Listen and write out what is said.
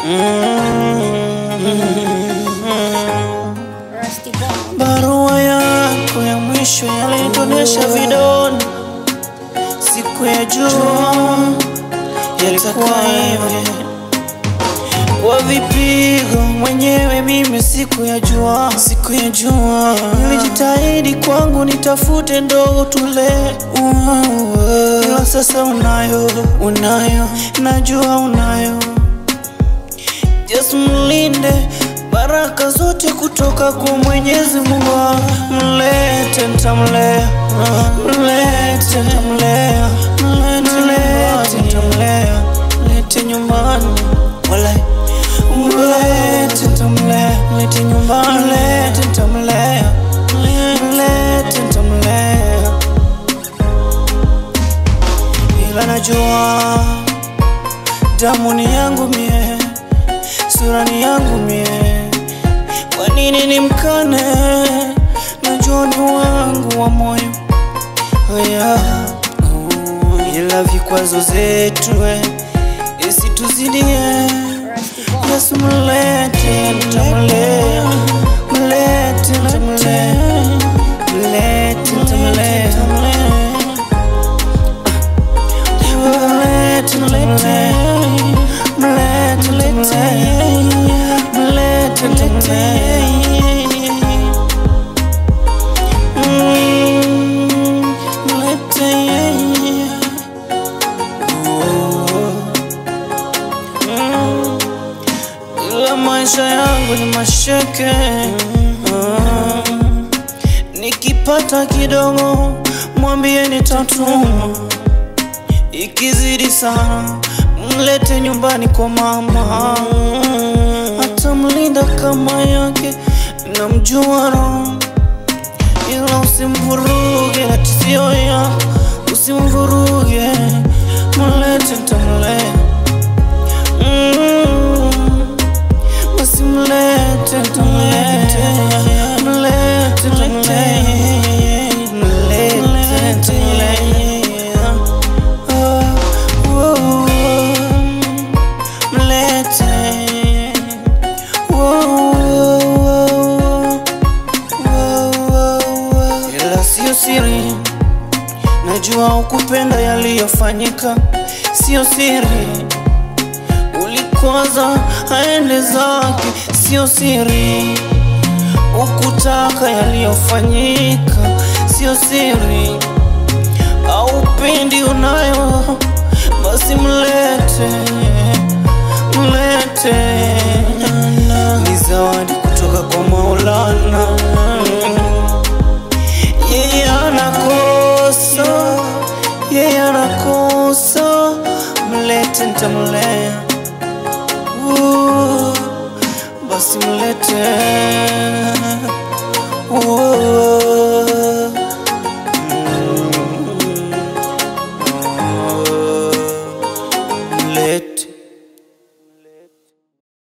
Rusty Bone. Barua yako ya mwisho yalitonesha vidoni, siku ya jua yalikuwa hivi kwa vipigo mwenyewe, mimi siku ya jua, siku ya jua nilijitahidi kwangu nitafute ndogo tule, ila sasa unayo, unayo, najua unayo Yesu mlinde baraka zote kutoka kwa Mwenyezi Mungu. Mlete nitamlea, mlete nitamlea, mlete nitamlea, mlete nyumbani wala mlete nitamlea, mlete nyumbani, mlete nitamlea, mlete nitamlea, ila najua damu ni yangu mie sura ni yangu mie, kwa nini nimkane? Najua ni wangu wa moyo oh yeah. oh, ila vikwazo zetu eh, isituzidie. Rusty Bone. Yesu mlete, nitamlea, mlete, nitamlea, mlete, nitamlea, mlete, nitamlea, mlete, nitamlea, mlete, nitamlea. Mm, mlete, oh. Mm. Ila maisha yangu ni masheke Ah. Nikipata kidogo mwambie nitatuma, ikizidi sana mlete nyumbani kwa mama, atamlinda kama yake, namjua roho, ila usimvuruge, ati sio ya usimvuruge, mlete nitamlea Mm. Basi mlete, mlete, mlete, mlete, mlete, mlete. Ah, oh, mlete. Oh, oh, oh. Ila sio siri, najua ukupenda yaliyofanyika, sio siri ulikwaza aende zake, sio siri. Ukutaka yaliyofanyika, sio siri. Aupendi unayo, basi mlete, mlete. Ni zawadi kutoka kwa Maulana. Yeye anakosa, yeye anakosa, mlete, nitamlea. Uh, basi mlete uh,